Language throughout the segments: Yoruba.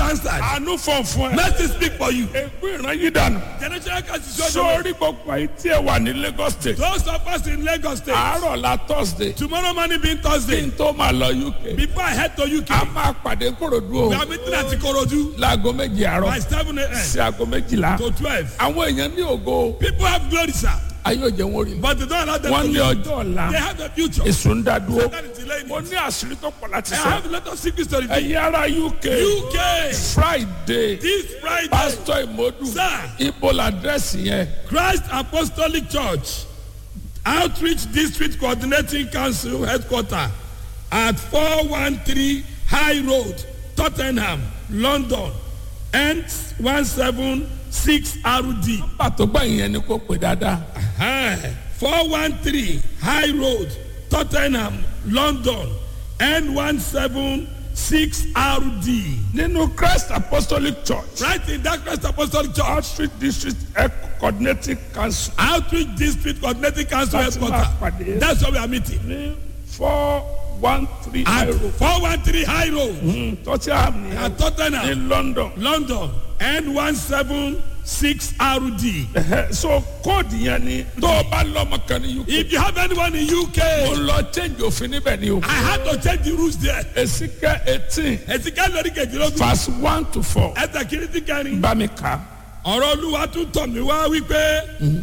answered. àánú fọ̀ fún ẹ. Mercy speak for you. ègbé ìran yìí dànù. Generational curse is your sórí gbogbo ayé tí ẹ wà ní lagos state. Those of us in Lagos State. àárọ̀ la thursday. Tomorrow morning being kí Thursday. n tó máa lọ uk. Before I head to UK. a máa pàdé korodu o. We are meeting at Ikorodu láago méjì by àárọ̀ 7 a.m. sí aago méjìlá. to 12. àwọn èèyàn ní ògo People have glory, sir. ayé òjò wọn rí. But they don't allow them wọ́n to ní live. ọjọ́ ọ̀la They have a future. èso ń dá dúró. That is delaying mo it. ní àṣírí tó pọ̀ láti I sọ. have a lot of secrets to reveal. ẹ̀yin ará uk UK. friday This Friday. pásítọ̀ ìmọ̀dù Sir. ibo làdírẹ́sì yẹn. Christ Apostolic Church Outreach District Coordinating Council Headquarter at 413 High Road, Tottenham, London, N176RD. pàtó gbẹ̀yìn yẹn ni kò pè dáadáa. Four one three High Road, Tottenham, London, N one seven six RD. nínú christ apostolic church Right in that Christ Apostolic Church, outreach district Health coordinating council Outreach District Coordinating Council That's my Headquarter. party. That's where we are meeting. ní four one three At euro four one three High Road, tọ́tíham ní at Tottenham, ní london. London, N one seven six RD. Ẹhẹ́, so kóòdù yẹn ni tó o bá lọ́mọ kan ní uk. If you have anyone in mo UK, lọ change òfin níbẹ̀ ni o. I had to change the rules there. èsìkẹ́ eighteen Ẹ̀sìnká lórí kejìlélógún. verse one to four Ẹ̀sẹ̀ kìrìtì kẹrin. bá mi kà á. ọ̀rọ̀ olúwa tún tọ̀ mí wá wípé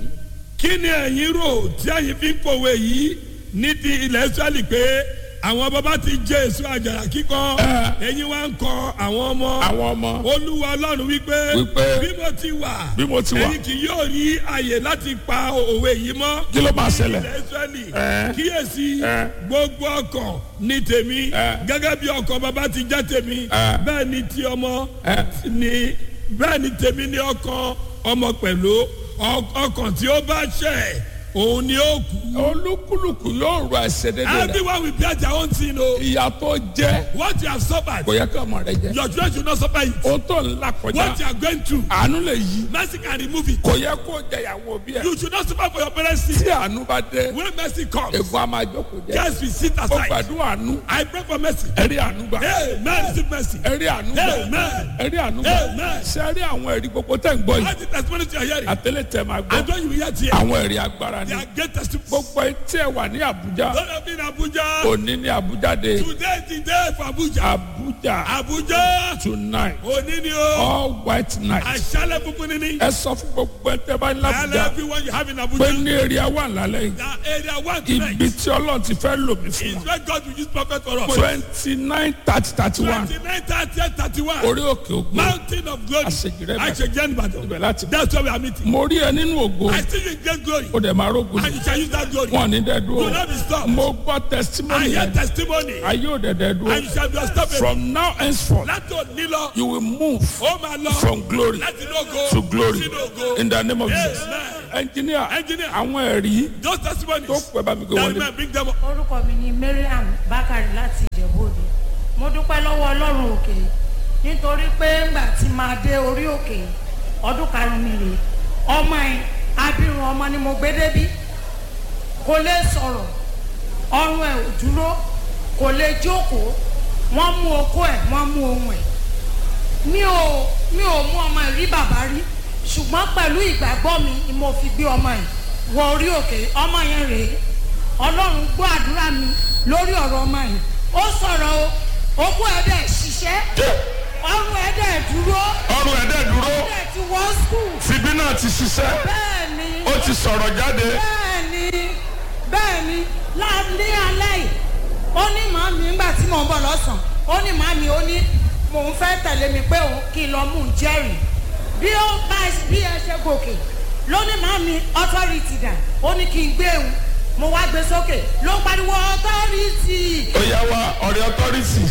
kí ni ẹ̀yin rò tí ẹ̀yin fi ń kọ̀wé yìí ní ti ilẹ̀ israẹli pé àwọn bàbá ti jẹ èso àjàrà kíkọ ẹ̀yin wá ń kọ àwọn ọmọ àwọn ọmọ olúwa ọlọ́run wípé Wípé, bí mo ti wà bí mo ti wà. ẹ̀yin kì yóò rí àyè láti pa òwe yìí mọ́ kí ló máa ṣẹlẹ̀. ilẹ̀ israẹli Ẹ. kíyèsí Ẹ. gbogbo ọkàn ní tèmi Ẹ. gẹ́gẹ́ bí ọkàn bàbá ti jẹ́ tèmi Ẹ. bẹ́ẹ̀ ni ti ọmọ Ẹ. ni bẹ́ẹ̀ ni tèmi ní ọkàn ọmọ pẹ̀lú ọ- ọkàn tí ó bá ṣẹ̀ òun ni ó kú. olúkúlùkù yóò rọ ẹsẹ̀ dédé rẹ̀. everyone will bear their own sin o. ìyá tó jẹ́ what you have suffered kò yẹ kí ọmọ rẹ jẹ́. your children should not suffer it. o tó ń la what kọjá you are going through àánú lè yí. mercy can remove it. kò yẹ kó jẹ ìyàwó bí ẹ. you should not suffer for your parents sin. tí àánú bá dé when mercy comes ègún a máa jókòó jẹ. guys will sit ó aside. gbàdúrà àánú I pray for mercy. ẹ̀rí àánú gbà. amen receive mercy. ẹ̀rí àánú gbà. Amen. ẹ̀rí àánú gbà. Amen. ṣe rí àwọn ẹ̀rí gbogbo tẹ̀ ń gbọ́ yìí. all the testimonies you are hearing. àtẹlẹ tẹ máa I gbọ́. know you will hear tears. àwọn ẹ̀rí agbára they ni. are great testimonies. gbogbo etí ẹ wà ní àbújá. Don't have been Abuja. òní ní àbújá de. Today is the day for Abuja. àbújá Abuja. tonight Òní ni o. all white night. Àṣálẹ̀ funfun ni ní. ẹ sọ fún gbogbo ẹ tẹ bá ní Tell àbújá. everyone you have in pé Abuja. ní èrè wà lálẹ́ yìí. That area one ibi tonight tí ọlọ́run ti fẹ́ lò mí fún is wa. where God will use prophet for us. twenty nine thirty thirty one Twenty-nine thirty thirty one. orí òkè ògbó Mountain of glory. Àṣejìrẹ́ Ìbàdàn. Àṣejìrẹ́ Ìbàdàn. ibẹ̀ láti bọ̀. That's where we are meeting. mo rí ẹ nínú ògo I see you in great glory. ó dẹ̀ máa rógun And you shall use that glory. wọn ní dẹ́ Do dúró not be stopped. mo gbọ́ I testimony hear yẹn testimony. ayé ò dẹ̀ dẹ́ And you dúró shall be unstoppable. from now henceforth Láti òní lọ. you will move Ó máa lọ. from glory Láti inú ògo. to glory Sínú ògo. in the name of Jesus Amen. engineer Engineer. àwọn ẹ̀rí Those testimonies. tó pẹ́ bá mi gbé That wọlé man bring them up. orúkọ mi ni mariam bakari láti ìjẹ̀bú-òde mo dúpẹ́ lọ́wọ́ ọlọ́run òkè nítorí pé ńgbà tí máa dé orí òkè ọdún karùn-ún mi rèé ọmọ ẹ̀ abirùn ọmọ ni mo gbé débí kò lè sọ̀rọ̀ ọrùn ẹ̀ ò dúró kò lè jókòó wọ́n mú okó ẹ̀ wọ́n mú ohun ẹ̀ mi ò mi ò mú ọmọ ẹ̀ rí bàbá rí ṣùgbọ́n pẹ̀lú ìgbàgbọ́ mi ni mo fi gbé ọmọ ẹ̀ wọ orí òkè ọmọ yẹn rèé ọlọ́run gbọ́ àdúrà mi lórí ọ̀rọ̀ ọmọ yẹn ó sọ̀rọ̀ o okó ẹ̀ dẹ̀ ṣiṣẹ́ ọrùn ẹ̀ dẹ̀ dúró ọrùn ẹ̀dẹ̀ dúró ẹ̀ dẹ̀ ti wọ́ skul tìbí náà ti ṣiṣẹ́ bẹ́ẹ̀ ni ó ti sọ̀rọ̀ jáde bẹ́ẹ̀ ni bẹ́ẹ̀ ni láàlẹ́ alẹ́ yìí ó ní màámi ńgbà tí mò ń bọ̀ lọ́sàn ó ní màámi ó ní mò ń fẹ́ tẹ̀lé mi pé òun kí n lọ mú un jẹ́rìí bí ó bá bí ẹ ṣe gòkè ló ní màámi authority dà ó ní kí n gbé òun mo wá gbé sókè ló ń pariwo authority ó yá wa ọ̀rẹ́ authority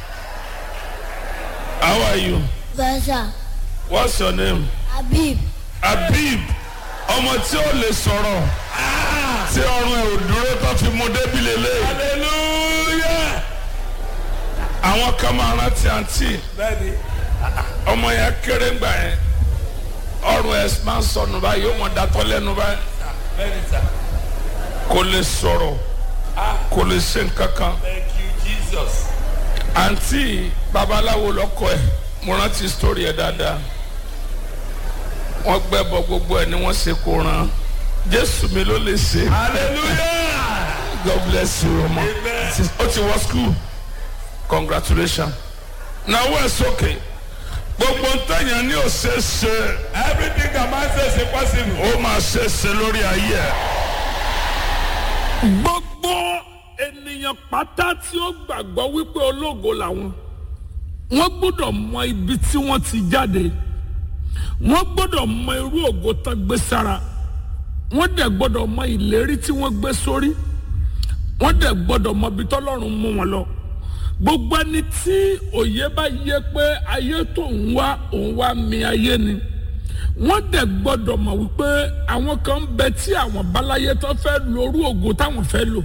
how are you Versa what's your name Habib Habib ọmọ tí ó lè sọ̀rọ̀ tí ọrùn ẹ̀ ò dúró tó fi mú débi lélẹ̀ Hallelujah. àwọn kan máa rántí àǹtí Bẹ́ẹ̀ni. ọmọ yẹn kéré ńgbà yẹn ọrùn ẹ̀ máa ń sọnù báyìí yóò mọ̀ dátọ́ lẹ́nu báyìí Bẹ́ẹ̀ni sir. kò lè sọ̀rọ̀ kò lè ṣe nǹkan kan Thank you Jesus. àǹtí babaláwo lọ́kọ ẹ̀ mo rántí story ẹ dáadáa wọ́n gbẹ́bọ gbogbo ẹ̀ ni wọ́n ṣe kó ran jésù mi ló lè ṣe hallelujah god bless you ọmọ Amen. ó ti wọ school congratulations náwó ẹ̀ sókè gbogbo ntẹ̀yàn ní òṣèṣe everything that man says is possible. ó máa ṣeéṣe lórí ayé ẹ̀. gbogbo ènìyàn pátá tí ó gbàgbọ́ wípé ológo làwọn wọ́n gbọ́dọ̀ mọ ibi tí wọ́n ti jáde wọ́n gbọ́dọ̀ mọ irú ògo tán gbé sára wọ́n dẹ̀ gbọ́dọ̀ mọ ìlérí tí wọ́n gbé sórí wọ́n dẹ̀ gbọ́dọ̀ mọ ibi tọ́lọ́run mú wọn lọ gbogbo ẹni tí òye bá yẹ pé ayé tó ń wá òun wá mi ayé ni wọ́n dẹ̀ gbọ́dọ̀ mọ̀ wípé àwọn kan ń bẹ tí àwọn báláyé tó fẹ́ lo orú ògo táwọn fẹ́ lò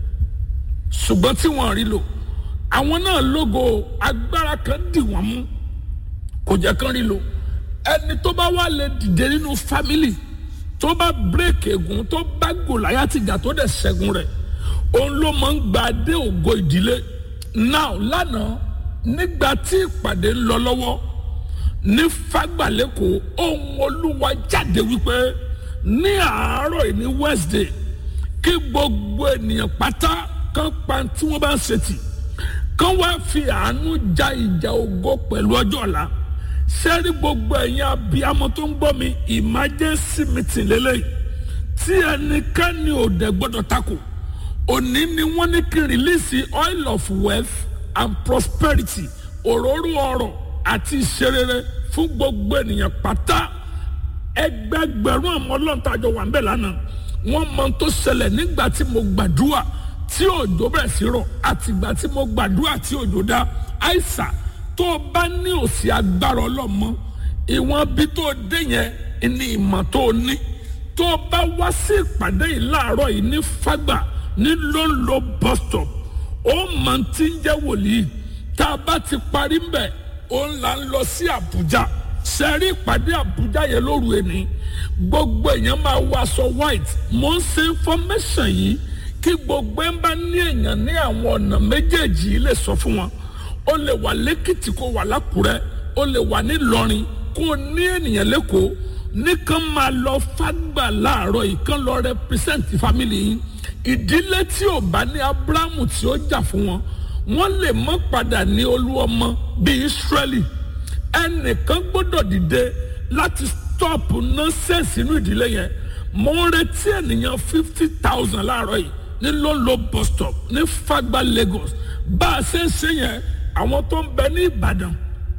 ṣùgbọ́n tí wọ́n rí lò àwọn náà lógo agbára kan dì wọ́n mú kò jẹ́ kán rí lò ẹni tó bá wà lè dìde nínú fámìlì tó bá bírèkì ègún tó bá gòláyà tìjà tó dẹ̀ ṣẹ́gun rẹ̀ òun ló máa ń gba dé ògo ìdílé now lánàá nígbà tí ìpàdé ń lọ lọ́wọ́ ní fagbalẹ́kọ̀ọ́ ohun olúwa jáde wípé ní àárọ̀ yìí ní wednesday kí gbogbo ènìyàn pátá kan pa tí wọ́n bá ń ṣètì kan wá fi àánú ja ìjà ògo pẹ̀lú ọjọ́ ọ̀la sẹ́rí gbogbo ẹ̀yin abiyamọ tó ń gbọ́ mi emergency meeting lélẹ́yìí tí ẹnikẹ́ni ò dẹ̀ gbọ́dọ̀ takò òní ni wọ́n ní kí rìlíìsì oil of wealth and prosperity òróró ọrọ̀ àti ìṣerere fún gbogbo ènìyàn pátá ẹgbẹgbẹ̀rún àwọn ọlọ́ntàjọ wà ń bẹ̀ lánàá wọ́n mọ ohun tó ṣẹlẹ̀ nígbà tí mo gbàdúrà tí òjò bẹ̀rẹ̀ sí rọ̀ àtìgbà tí mo gbàdúrà tí òjò dá àìsà tó o bá ní òsì agbára ọlọ́mọ ìwọ̀n bí tó o dé yẹn ní ìmọ̀ tó o ní tó o bá wá sí ìpàdé yìí láàárọ̀ yìí ní fágbà ní lóńlò bus stop ó mọ̀ tí ń jẹ́ wòlíì tá a bá ti parí ń bẹ̀ ó ń là ń lọ sí àbújá sẹ́rí ìpàdé àbújá yẹn lóru ẹni gbogbo èèyàn máa wọ aṣọ white mo ń ṣe information yìí kí gbogbo ẹ̀ ń bá ní èèyàn ní àwọn ọ̀nà méjèèjì yìí lè sọ fún wọn ó lè wà lẹ́kìtì kó wà lákùrẹ́ ó lè wà nílọrin kó ní ènìyàn lẹ́kọ̀ọ́ nìkan máa lọ fágbà láàárọ̀ yìí kán lọ represent family yìí ìdílé tí ò bá ní abrahamu tí ó jà fún wọn wọn lè mọ padà ní olúọmọ bíi israeli ẹnìkan gbọ́dọ̀ dìde láti stop nonsense inú ìdílé yẹn mo ń retí ènìyàn fifty thousand láàárọ̀ yìí ní lolo bus stop ní fagba lagos bá a ṣe ń ṣe yẹn àwọn tó ń bẹ ní ìbàdàn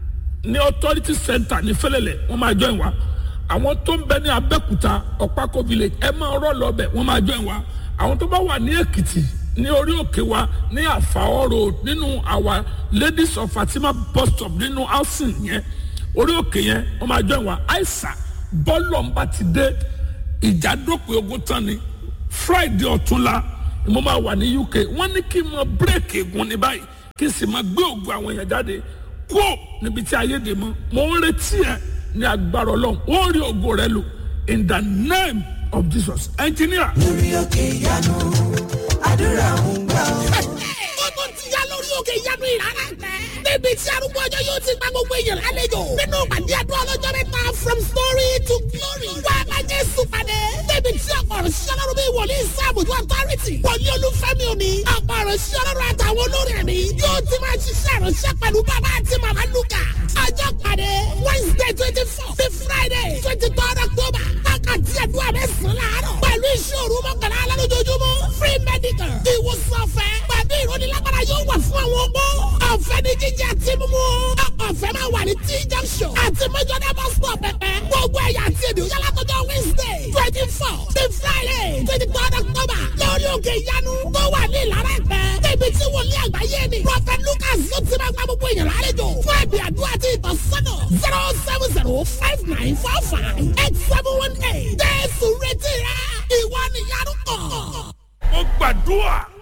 ní authority center ní fẹlẹlẹ wọn máa join wa àwọn tó ń bẹ ní abẹ́kúta ọ̀pákó village ẹ máa rọ́ lọ bẹ̀ wọ́n máa join wa àwọn tó bá wà ní èkìtì ní orí òkè wa ní àfàọ́ road nínú àwa ladies of fatima bus stop nínú housing yẹn orí òkè yẹn wọ́n máa join wa àìsà bọ́ọ̀lù ọ̀nba ti dé ìjà dópin ogun tán ni friday ọ̀túnla ni mo máa wà ní uk wọ́n ní kí n mọ bírèkì egun ní báyìí kí n sì máa gbé ògùn àwọn èèyàn jáde kó níbi tí ayé dè mọ́ mo ń retí ẹ ní agbára ọlọ́run ó rí ògo rẹ lò in the name of jesus engineer. lórí òkè ìyanu àdúrà ń gbà ọ́. ó tún ti yá lórí òkè ìyanu ìrara tẹ. níbi tí arúgbó ọjọ́ yóò ti gba gbogbo èèyàn lálejò. nínú pàdé àdúrà ọlọ́jọ́ mẹ́ta from story to glory. wá a máa jẹ́ sùpàdé. níbi tí ọ̀pọ̀ ọ̀rọ̀ ṣiṣẹ́ lọ́rùn bí wòlíì sáàbùjú authority. wòlíì olúfẹ́mi òní. ọ̀pọ̀ ọ̀rọ̀ ṣiṣẹ́ lọ́rùn àtàwọn olórí ẹ̀mí. yóò ti máa ṣiṣẹ́ ìránṣẹ́ pẹ̀lú bàbá àti màmá lukà. ọjọ́ pàdé wednesday twenty four sí friday twenty third october. àkàtì àdúrà mẹ́sàn-án láàárọ̀. pẹ̀lú iṣẹ́ òru mọ́kànlá alálójoojúmọ́ free medical. ìwòsàn ọ̀fẹ́ pẹ̀lú ìrónilágbára yóò wà fún àwọn ọgbó. ọ̀fẹ́ ní jíjẹ àti mímú. ọ̀fẹ́ máa wà ní t junction àti mẹ́jọ́dá bus stop pẹ̀pẹ́. gbogbo ẹ̀yà àti èdè òyà látọjọ́ wednesday twenty four sí friday twenty third october. lórí òkè ìyanu tó wà ní ìlara ẹ̀pẹ́. níbi tí wòlíì àgbáyé ni. prophet lucas ló ti máa gba gbogbo èèyàn lálejò. fún ẹ̀bì àdúrà àti ìtọ́sọ́nà zero seven zero five nine four five eight seven one eight. jésù retí rẹ ìwọ nìyanu kàn. mo gbàdúrà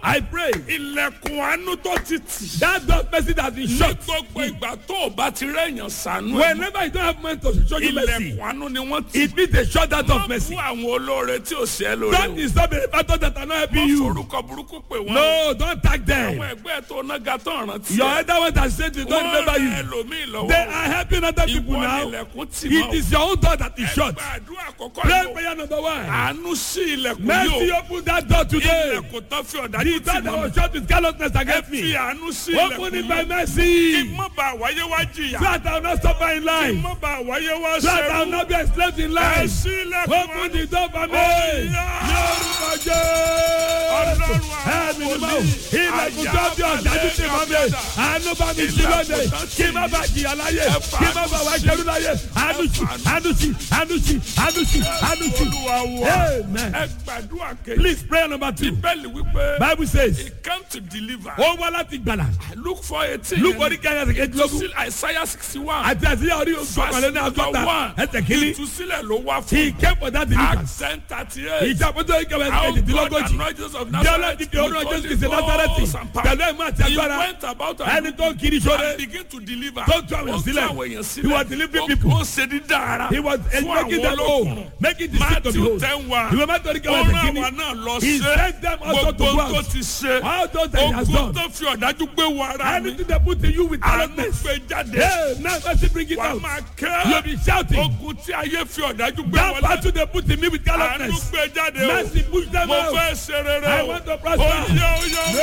I pray ilẹ̀kùn àánú tó ti tì. that door mercy that has been ní shut. gbogbo ìgbà tó o bá ti rẹ̀yàn sànú. ẹ̀ Whenever you don't have money to show you mercy, ilẹ̀kùn àánú ni wọ́n ti. it means they shut that door of Má mercy. bú àwọn olóore tí ò ṣe é lóore. Don't disturb the factors that are not helping Má you. forúkọ burúkú pè wọ́n. No, don't tag them. àwọn ẹgbẹ́ tó nága tó rántí. Your elder ones that said they don't wọ́n remember rẹ you. ẹlòmíì lọ́wọ́. They are helping other people ìwọ ni now. ilẹ̀kùn tì It mọ́. is your own door that is shut. ẹgbẹ́ àdúrà àkọ́kọ́ Pray yóò. prayer number one. àánú sí ilẹ̀kùn Mercy yóò. open that door today. ilẹ̀kùn tó fi ọ̀dájú The tì door that mọ́. was shut with carelessness ẹ against fi me. àánú sí Open ilẹ̀kùn it by yóò. kí mercy. mọ́ bá wáyé wá jìyà. So that I will not suffer in kí life. mọ́ bá wáyé wá So that I will sẹ́rú. not be enslaved in ẹ life. sí ilẹ̀kùn Open the door for me. Oya. Ní orúkọ Jésù. Ọlọ́run Ẹ̀mí ni mo àwọn ilẹ̀kùn tó bí ọ̀dájú ti mọ́ mi. Àánú bá mi sí lóde. Kí má bá jìyà láyé. Kí má bá wá jẹ́rú láyé. Àánú sí, àánú sí, àánú sí, àánú sí, àánú sí. Olúwa wa. Amen. ẹ gbàdúrà kejì. Please prayer number two. bíbélì wípé. Bible says, he came to deliver. ó wá láti gbàlà. look for eighteen. Luke orí kẹ́yìn ẹsẹ̀ kejìlélógún. Still Isaiah sixty one. Àti àti orí ọ̀kọ̀lẹ́ ní àgọ́ta. Ẹsẹ̀ kìíní. ìtúsílẹ̀ ló wá He fún. came for that deliverance. Acts ten thirty eight. Ìjàpótó orí kẹ́yìn ẹsẹ̀ How God kejìdínlógójì. anointed Jesus of Bí ọlọ́run Nazareth. ti fi orúkọ with Jésù Kristi Holy Násárẹ́tì. Ghost and power. Pẹ̀lú ẹ̀mú àti He agbára. went about Ẹni and tó kiri sóde. and begin to deliver. Tó tú àwọn Ó tú sílẹ̀. àwọn èèyàn sílẹ̀. He was delivering Ó- people. Ó ṣe dídá ara. He was fún making àwọn them whole. olókùnrin. Making the sick to be Matthew whole. ten wa. Ìwé mẹ́tò orí Ó kẹ́yìn ẹsẹ̀ rán kìíní. àwa náà lọ He ṣe. sent them also to Gbogbo go tó out. ti ṣe. All those that he has Ogun done. tó fi ọ̀dájú gbé wọ ara mi. Anything they put in you with Àánú callousness. gbé jáde. Hey, now mercy bring it Wà á out. máa You'll kẹ́. be shouting. Ogun tí ayé fi ọ̀dájú gbé That wọlé. battle they put in me with Àánú callousness. gbé jáde o. Mercy push them Mo out. fẹ́ ṣe rere I o. want to prosper. Oyè oyè oyè.